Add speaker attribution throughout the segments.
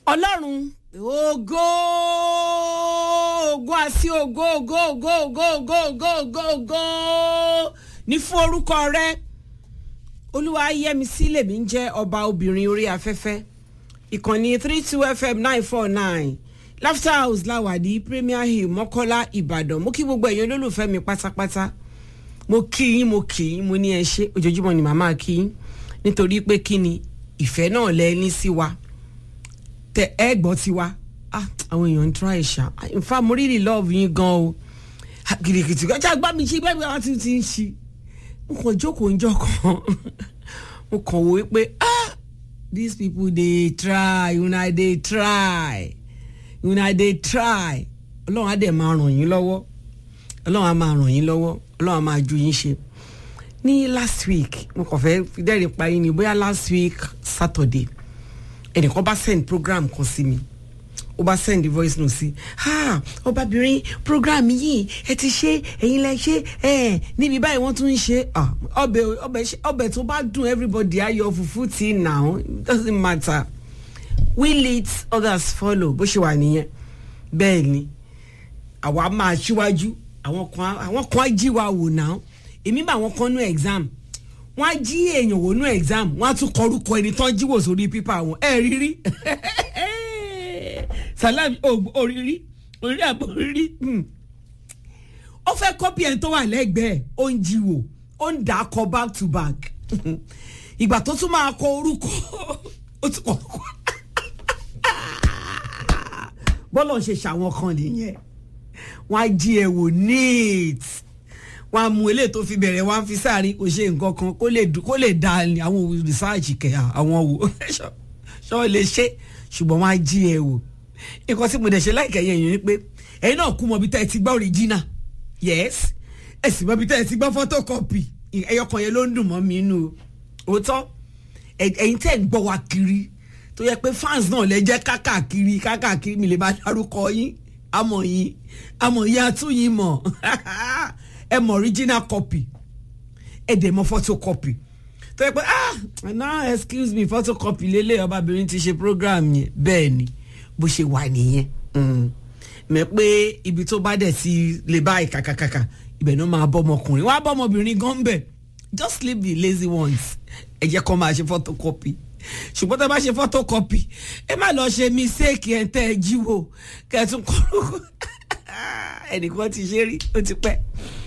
Speaker 1: ọlọ́run ògo ògo àti ògo ògo ògo ògo ògo ògo ògo ògo ní fún orúkọ rẹ olúwa yẹmisí lèmi ń jẹ́ ọba obìnrin orí afẹ́fẹ́ ìkànnì three two fm nine four nine laughter house láwàdí premier hill mọ́kọ́lá ìbàdàn mo kí gbogbo ẹ̀yin olólùfẹ́ mi pátápátá mo kí yín mo kí yín mo ní ẹ ṣe ojoojúmọ́ ni màmá kí yín nítorí pé kí ni ìfẹ́ náà lẹ ní sí wa tẹ ẹ gbọ́ tiwa ah àwọn èèyàn ń try ṣá in fact mo really love yín gan o kìrìkìtì kọjá gbá mi ṣe bẹ́ẹ̀ bí wọ́n ti ti ń ṣe mo kàn jókòó ń jọ kan mo kàn wò pé ah these people dey try una dey try una dey try ọlọ́run á dẹ̀ máa ràn yín lọ́wọ́ ọlọ́run á máa ràn yín lọ́wọ́ ọlọ́run á máa ju yín ṣe ní last week mo kàn fẹ́ fi dẹ́rìn pa yín ni bóyá last week saturday ẹnìkan bá send program kan sí mi ó bá send the voice note sí ha ọbabìnrin program yìí ẹ ti ṣe ẹ̀yin lẹ ṣe ẹ níbi báyìí wọ́n tún ń ṣe ọbẹ̀ ọbẹ̀ ọbẹ̀ tó bá dùn everybody ayọ̀ fùfú tí now it doesn't matter we lead others follow bó ṣe wà nìyẹn bẹ́ẹ̀ ni àwa máa ṣíwájú àwọn kan àwọn kan á jí wa wò náà èmi bá àwọn kan nú exam wọ́n á jí èèyàn wò nú exam wọ́n á tún kọrúkọ ẹni tán jíwò sórí pípà wọn ẹ rírí salam òrírí òrírí àbò òrírí ó fẹ́ kọ́pì ẹni tó wà lẹ́gbẹ̀ẹ́ ó ń jíwò ó ń dà á kọ back to back ìgbà tó tún máa kọ orúkọ ó tún kọ orúkọ bọ́lọ̀ ń ṣe ṣàwọn kan nìyẹn wọ́n á jí ẹ wò neat wọn á mú eléyìí tó fi bẹ̀rẹ̀ wọn á fi sáàrin kò ṣe nǹkan kan kó lè kó lè da àwọn rìsáàjì kẹ àwọn wò ṣọ́ lè ṣe ṣùgbọ́n wọn á jí ẹ wò nǹkan tí mo dẹ̀ ṣe láìka yẹn yẹn ni pé ẹ̀yin náà kú mọ bí tẹ́ ẹ ti gbọ́ original yes ẹ sì mọ bí tẹ́ ẹ ti gbọ́ photocopy ẹyọkan yẹn ló ń dùn mọ́ mi nù òótọ́ ẹ̀yin tẹ́ ẹ gbọ́ wa kiri tó yẹ pé fans náà lẹ jẹ́ kákàkiri kákàkiri mi lè bá dárúkọ yín àmọ̀ yín àmọ̀ yín àtúnyìn mọ̀ ẹ mọ original copy ẹ dẹ̀ mọ photocopy tó yẹ pé ah now excuse me photocopy lélẹ̀ ọbabìnrin ti ṣe program yẹn bẹ́ẹ̀ ni bó ṣe wà nìyẹn mẹ pé ibi tó bá dẹ̀ ti lè báyìí kàkàkàkà ibẹ̀ náà máa bọ́ ọmọkùnrin wọ́n á bọ́ ọmọbìnrin gan bẹ̀ just leave the lazy ones ẹ jẹ́ kó máa ṣe photocopy ṣùgbọ́n tẹ́ bá ṣe photocopy ẹ má lọ ṣe mistake ẹ̀ tẹ́ ẹ jíwò kẹ́tùn kọ́rùkù ẹnìkan ti ṣe rí ó ti pẹ́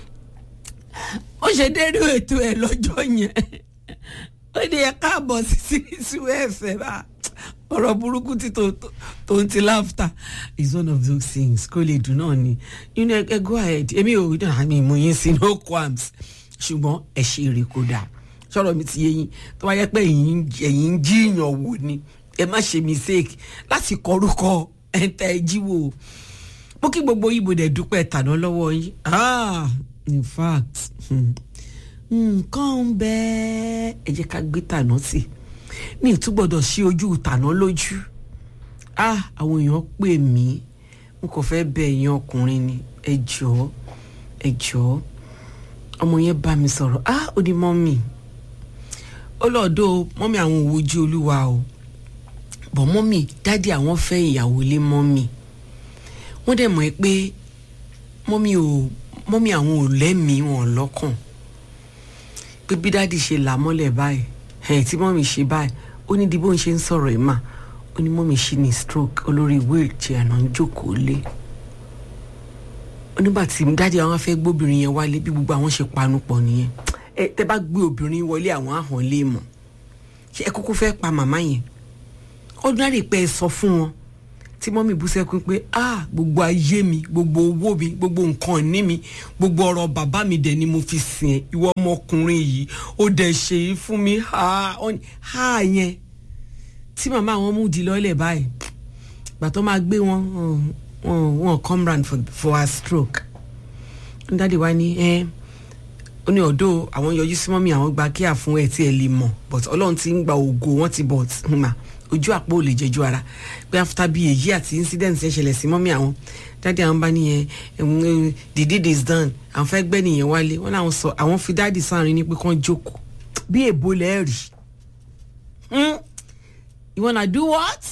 Speaker 1: ó ṣe dénú ètò ẹ lọ́jọ́ yẹn ó ní ẹ káàbọ̀ sí sírísù ẹ̀fẹ̀ bá ọ̀rọ̀ burúkú tí tó ń ti láfta is one of those things kó lè dùn náà ni you know ẹ go ahead èmi ò ní àmì ìmú yín sí no qualms ṣùgbọ́n ẹ ṣe èrè kó dáa sọ̀rọ̀ mi ti yé yín tó wáyé pé ẹ̀yin ń jíyàn wò ni ẹ má ṣe mistake láti kọrúkọ ẹ̀ ń tẹ́ ẹ jíwò mo kí gbogbo ibo dẹ̀ dúpẹ́ tàná lọ́wọ́ yín ah in fact nǹkan ń bẹ ẹ jẹ́ ká gbé tàná sí mi ò tún gbọ́dọ̀ ṣí ojú tàná lójú ah àwọn èèyàn pè mí n kò fẹ́ bẹ èèyàn ọkùnrin ni ẹ jọ̀ọ́ ẹ jọ̀ọ́ ọmọ yẹn bá mi sọ̀rọ̀ ah ó ní mọ́mì ó lọ́ọ̀dọ́ mọ́mì àwọn òwojú olúwa o bọ̀ mọ́mì dádì àwọn fẹ́ ìyàwó lé mọ́mì wọ́n dẹ̀ mọ̀ ẹ́ pé mọ́mì ò mọ́mí àwọn ò lẹ́mìí wọn lọ́kàn pé bí dáàdì ṣe là mọ́lẹ̀ báyìí ẹ̀ tí mọ́mí ṣe báyìí ó ní di bó ń ṣe ń sọ̀rọ̀ ẹ̀ mà ó ní mọ́mí ṣì ní stroke olórí wheelchair náà ń jókòó lé onígbà tí dáàdì àwọn afẹ́ gbóbìnrin yẹn wálé bí gbogbo àwọn ṣe panu pọ̀ nìyẹn ẹ tẹ bá gbé obìnrin wọlé àwọn àhàn lè mọ̀ ṣé ẹ kúkú fẹ́ pa màmá yẹn ordinary pé ẹ sọ fún wọn tí mọ́mí bú sẹ́kún pé ah gbogbo ayé mi gbogbo owó mi gbogbo nǹkan ní mi gbogbo ọ̀rọ̀ bàbá mi dẹ̀ ni mo fi sìn ẹ́ ìwọ ọmọkùnrin yìí ó dẹ̀ ṣe é fún mi ha ha yẹn tí màmá wọn mú di lọ́lẹ̀ báyìí gbàtọ́ máa gbé wọn wọn wọn come round for, for her stroke dáàdi wa ni ẹ ó ní ọ̀dọ́ àwọn yọjú sí mọ́mí àwọn gba kíá fún ẹ tí ẹ lè mọ̀ but ọlọ́run ti ń gba ògo wọn ti bọ̀ mà ojú àpò ò lè jẹjú ara pé after bíi èyí àti incident ṣe ṣẹlẹ̀ sí mọ́mí àwọn dáàdi àwọn bá nìyẹn the deed is done àwọn fẹ́ gbẹ́ nìyẹn wálé wọ́n láwọn sọ àwọn fi dáàdi sáàrin ní pé kán jókòó bí èbó lẹ́ẹ̀rì you wanna do what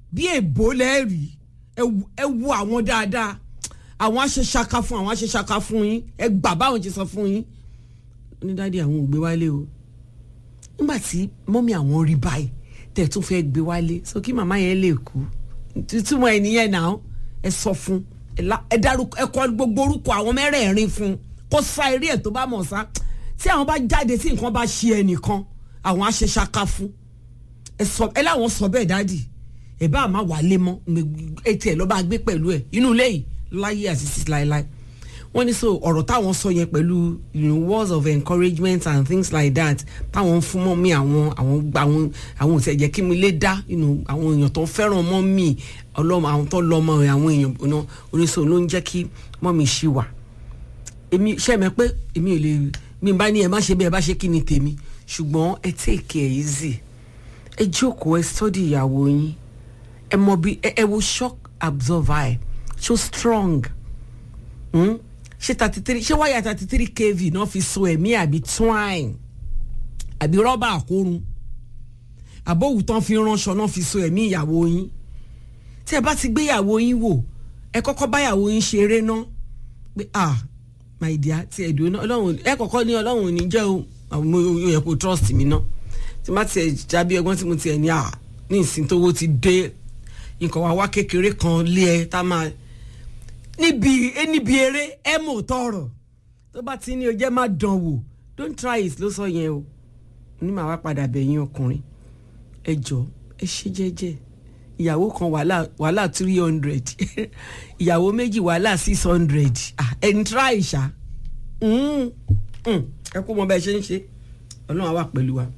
Speaker 1: bí èbó lẹ́ẹ̀rí ẹ wo àwọn dáadáa àwọn aṣeṣaka fún àwọn aṣeṣaka fún yín ẹ gbà báwọn ti sọ fún yín ní dáàdi àwọn ò gbé wálé o nígbà tí mọ́mí àwọn rí báyìí tẹ̀ tún fẹ́ gbé wálé so kí màmá yẹn lè kú túmọ̀ ẹ̀ nìyẹn náà ẹ sọ fún ẹ dárúkọ ẹ kọ gbogbo orúkọ àwọn mẹ́rẹ̀ẹ̀rin fún kó sá eré ẹ̀ tó bá mọ̀ sá tí àwọn bá jáde tí nǹkan bá ṣe ẹnìkan àwọn aṣeṣaka fún ẹ sọ ẹ láwọn sọ bẹ́ẹ̀ dáàdi ẹ bá àmà wálé mọ́ etí ẹ lọ́ bá gbé pẹ̀lú ẹ inú ilé yìí láyé àti títí láéláé wọ́n ní so ọ̀rọ̀ táwọn sọ yẹn pẹ̀lú you know, words of encouragement and things like that táwọn fún mọ́ mi àwọn àwọn àwọn àwọn òtí ẹ̀jẹ̀ kí mi lè dá you know, àwọn èèyàn tó fẹ́ràn mọ́ mi ọlọ́mọ àwọn tó lọ́mọ àwọn èèyàn oníṣòwò ló ń jẹ́ kí mọ́ mi ṣì wà èmi ṣe mẹ́ pé èmi ò lè mi bá ní ẹ má ṣe bí ẹ bá ṣe kí ni tèmi ṣùgbọ́n ẹ take it easy ẹ jókòó ẹ study ìyàwó yín ẹ mọ bí ẹ wo shock absorber ẹ so strong. Mm? ṣe thirty three ṣé wáyà thirty three kv náà fi so ẹ̀mí àbí twine àbí rọ́bà àkórun àbọ̀wù tán fi ránṣọ náà fi so ẹ̀mí ìyàwó yín tí ẹ bá ti gbé ìyàwó yín wò ẹ kọ́kọ́ bá ìyàwó yín ṣeré náà pé ah my dear ti ẹ̀dùn náà ọlọ́run ẹ kọ́kọ́ ní ọlọ́run ò ní jẹ́ o àwọn yóò yẹ kó trust mi náà tí má tiẹ̀ jábí ẹgbọ́n tí mo tiẹ̀ ní à ní ìsìn tówó ti dé nǹkan wá wá kékeré kan lé ẹ tá máa níbi níbi eré ẹ mọ̀ tọrọ tó bá ti ní o jẹ́ má dán wò don't try it ló sọ yẹn o ní màá wá padà bẹ̀yìn ọkùnrin ẹ jọ ẹ ṣe jẹ́jẹ́ ìyàwó kan wàhálà wàhálà three hundred ìyàwó méjì wàhálà six hundred ẹ ń try ṣá ẹ kó mọ bẹ́ẹ̀ ṣe ń ṣe ọlọ́run á wà pẹ̀lú wa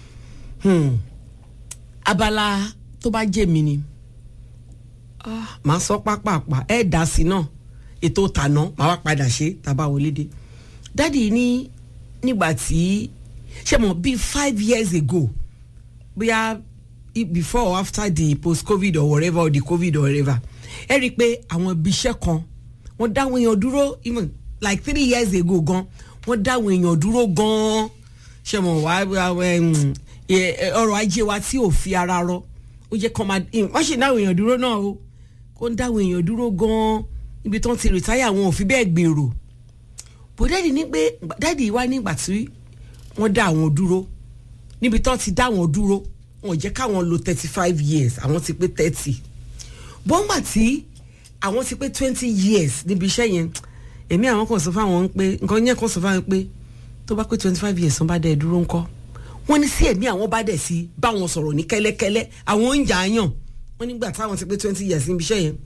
Speaker 1: abala tó bá jẹ́ mi ni màá sọ pápápá ẹ dá sí náà ètò tàná màá wá padà ṣe tàbá wọlé dé dádì ní nígbà tí ṣe mọ̀ bíi five years ago bóyá before or after the post covid or whatever or the covid or whatever ẹ rí i pé àwọn ibi iṣẹ́ kan wọ́n dáwọn èèyàn dúró even like three years ago gan wọ́n dáwọn èèyàn dúró gan ṣe mọ̀ wá ọrọ̀ ajé wa tí ò fi ara rọ ó jẹ́ kọ́ máa wọ́n ṣe dáwọn èèyàn dúró náà o kó ń dáwọn èèyàn dúró gan-an ibi tó ń ti rìtáyà wọn ò fi bẹ́ẹ̀ gbèrò bó dáàdì ní pé dáàdì wá nígbà tí wọ́n dá àwọn dúró níbi tó ti dá àwọn dúró wọn ò jẹ́ káwọn lo thirty five years àwọn ti pé thirty bọ́ngbà tí àwọn ti pé twenty years níbi iṣẹ́ yẹn èmi àwọn kan sọ fáwọn pé nǹkan yẹn kan sọ fáwọn pé tó bá pé twenty five years wọ́n bá dẹ̀ dúró ńkọ́ wọ́n ní sí ẹ̀mí àwọn bá dẹ̀ sí báwọn sọ̀rọ̀ ní kẹ́lẹ́kẹ́lẹ́ àwọn oúnjẹ àyàn wọ́n nígbà táwọn ti pé twenty years níbi iṣẹ́ yẹn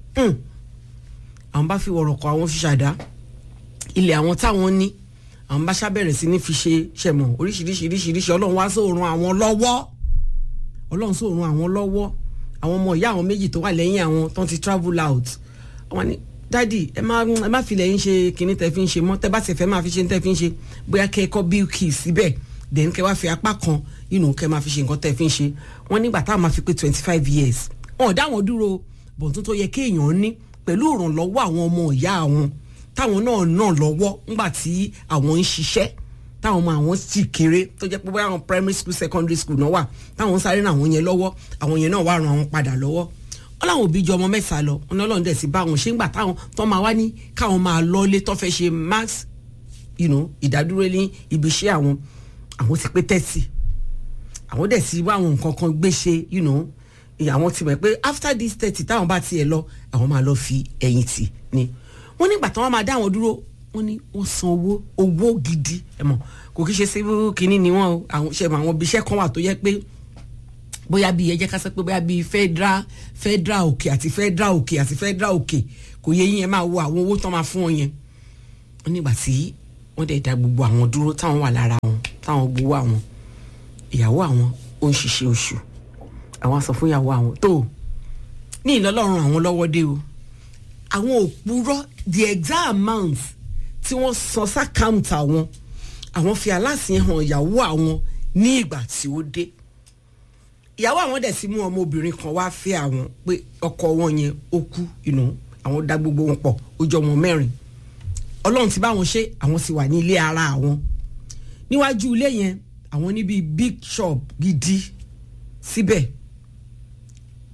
Speaker 1: àwọn bá fi wọ̀rọ̀ kọ àwọn fi ṣàdá ilẹ̀ àwọn táwọn ní àwọn bá ṣàbẹ̀rẹ̀ sí ní fi ṣe ṣẹ̀mọ̀ oríṣiríṣi oríṣiríṣi ọlọ́run wá sóòrùn àwọn lọ́wọ́ ọlọ́run sóòrùn àwọn lọ́wọ́ àwọn ọmọ ìyá àwọn méjì tó wà lẹ́yìn àwọn tó ti travel out wọ́n ní dádì ẹ má ẹ má filẹ̀ yín ṣe kinní tẹ́ fi ń ṣe mọ́ tẹ́ bá ti fẹ́ máa fi ṣe tẹ́ fi ń ṣe bóyá kẹ́ ẹ kọ́ bill key síbẹ̀ then kẹ́ wá fi apá kan you know kẹ́ máa fi ṣe nǹkan tẹ́ fi ń ṣe wọ́n nígbà táwọn máa fi pé twenty five years wọn ò dá wọn dúró bọ̀ǹtún tó yẹ kéèyàn ní pẹ̀lú ìrànlọ́wọ́ àwọn ọmọ ìyá àwọn táwọn náà náà lọ́wọ́ ńgbà tí àwọn ń ṣiṣẹ́ táwọn ọmọ àwọn sì kéré tó jẹ́ pé bóyá àwọn primary school secondary school náà wà táwọn sáré náà àwọn yẹn lọ́wọ́ àwọn yẹn náà wà ràn àwọn padà lọ́wọ́ wọn làwọn òbí ju ọmọ mẹ́ta lọ wọn náà lọ́n dẹ̀ sí bá wọn ṣé ńgbà táwọn tó máa wá ní káwọn máa lọ́lé tó fẹ́ ṣe max you know, ìdádúró ní ibi iṣẹ́ àwọn àwọn ti pé thirty àwọn dẹ̀ sí wá àwọn nǹkan kan gbé ṣe you know, àwọn ti mọ̀ pé after this thirty táwọn bá tiẹ̀ lọ àwọn máa lọ fi ẹ̀yìn tì ni wọ́n nígbà tí wọ́n máa dá àwọn dúró wọ́n ní wọ́n san owó owó gidi ẹ̀ mọ̀ kò kí ṣe síbú kínní ni wọ́n o àwọn ṣe mọ̀ àwọn ibi iṣẹ́ kan wà tó yẹ pé bóyá bíi ẹ jẹ́ ká sọ pé bóyá bíi federal federal òkè àti federal òkè àti federal òkè kò yẹ yín ẹ máa wo àwọn owó tán máa fún wọn yẹn wọ́n nígbà tí wọ́n dẹ̀ da gbogbo àwọn dúró táwọn wà lára wọn táwọn gbowó àwọn ìyàwó àwọn ó ń ṣiṣẹ́ oṣù àwọn sọ fún ìyàwó àwọn tó ní ìlọlọ́run àwọn lọ́wọ́ dé o àwọn òpùrọ́ the exact amount tí wọ́n san sákàǹtì àwọn àwọn fi aláṣẹ hàn ìyàwó àwọn ní ìgbà tí ó dé ìyàwó àwọn dẹ̀ sì mú ọmọbìnrin kan wá fẹ́ àwọn pé ọkọ wọn yẹn ó kú ìnú àwọn dá gbogbo wọn pọ̀ ó jọ wọn mẹ́rin ọlọ́run ti bá wọn ṣe àwọn sì wà ní ilé ara àwọn níwájú ilé yẹn àwọn níbi big shop gidi síbẹ̀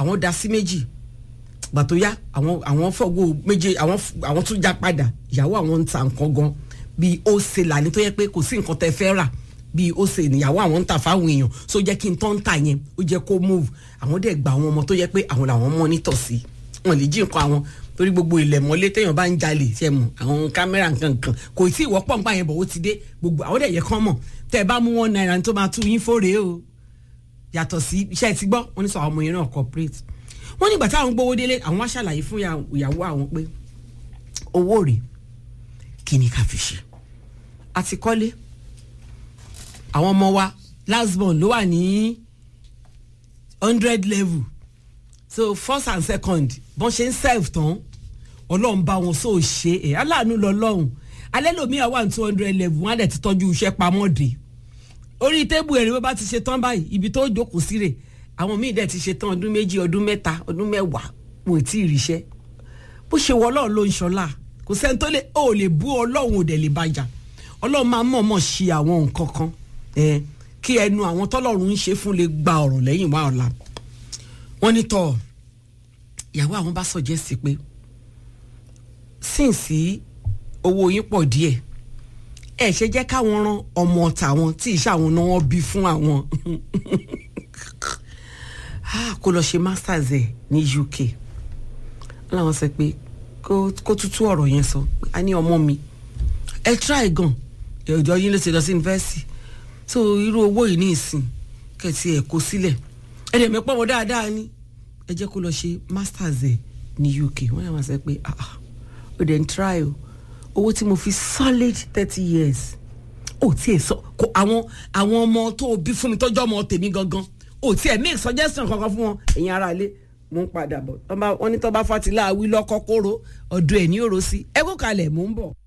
Speaker 1: àwọn dá sí méjì gbà tó yá àwọn àwọn fọgbó méje àwọn àwọn tún já padà ìyàwó àwọn ń ta nǹkan gan bíi ó ṣe làní tó yẹ pé kò sí nǹkan tẹ fẹ́ rà bíi ó ṣe níyàwó àwọn ń tà fáwọn èèyàn so jẹ́ kí n tọ́ ń tà yẹn ó jẹ́ kó move àwọn dẹ̀ gba àwọn ọmọ tó yẹ pé àwọn làwọn mọ́nítọ̀ sí wọn lè jí nǹkan àwọn torí gbogbo ilẹ̀ mọ́lé téèyàn bá ń jalè ṣe mọ̀ àwọn kámẹ́rà nǹkan kò tí ì wọ́pọ̀ nípa yẹn bọ̀ ó ti dé gbogbo àwọn dẹ̀ yẹ kán mọ̀ tẹ́ ẹ bá mú wọn náírà tó máa tú yín fóre o yàtọ̀ sí iṣẹ́ ti gbọ́ wọn ní sọ àwọn ọmọ yẹn náà corporate wọ́n nígbà táwọn gbowó délé àwọn wá ṣàlàyé fún ìyàwó àwọn pé owó rèé kí ni ká fi ṣe àti kọ́lé àwọn ọmọ wa last born ló wà ní hundred level so first and second bọ́n ṣe ń serve tán ọlọ́run bá wọn sóò ṣe ẹ̀ aláàánú lọ́lọ́run alẹ́ lòmíà wà ní two hundred level wọ́n á dẹ̀ ti tọ́jú iṣẹ́ pamọ́ dé orí tébù ẹ̀rí bó bá ti ṣe tán báyìí ibi tó jókòó sí rè àwọn míì dẹ̀ ti ṣe tán ọdún méjì ọdún mẹ́ta ọdún mẹ́wàá wọn ò tí ì ríṣẹ́ bó ṣe wọ ọlọ́run ló ń ṣọlá kò sẹ́ni tó lè ó lè bú ọlọ́run ò dẹ̀ lè bàjá ọlọ́run máa mọ̀ọ́mọ̀ ṣe àwọn nǹkan kan ẹ̀ kí ẹnu àwọn tọ́lọ́run ń ṣe fún lè gba ọ̀rọ̀ lẹ́yìn wá ọ̀la wọ́n ní tọ́ ìyàwó àwọn bá sọ̀jẹ́sì pé sínsì owó yín pọ̀ díẹ̀ ẹ ṣe jẹ́ káwọn ran ọmọ tàwọn tí ìṣe àwọn náà wọ́n bí fún àwọn kó lọ ṣe masters ẹ̀ ní UK láwọn sọ pé kó tútú ọ̀rọ̀ yẹn sọ a ní ọmọ mi ẹ try gan ìjọ yín ló ṣe lọ sí yunifásitì so irú owó yìí ní ìsìn kẹ̀tì ẹ̀ kó sílẹ̀ ẹ̀ dẹ̀ mẹ́pọ̀ wọn dáadáa ni ẹ jẹ́ kó lọ ṣe masters ẹ̀ ní UK wọ́n yà máa sọ pé ah ah ó dẹ̀ ń try o owó tí mo fi solid thirty years ó tiẹ̀ sọ kó àwọn àwọn ọmọ tó o bí fún mi tọ́jú ọmọ tèmi gangan ó tiẹ̀ make suggestion kankan fún wọn ẹ̀yin ará ilé mo ń padà bọ̀ wọ́n ní tọ́ bá fatilá wí lọ́kọ́ kóró ọ̀dọ̀ ẹ̀ ní òró sí ẹ kó kalẹ̀ mò ń bọ̀.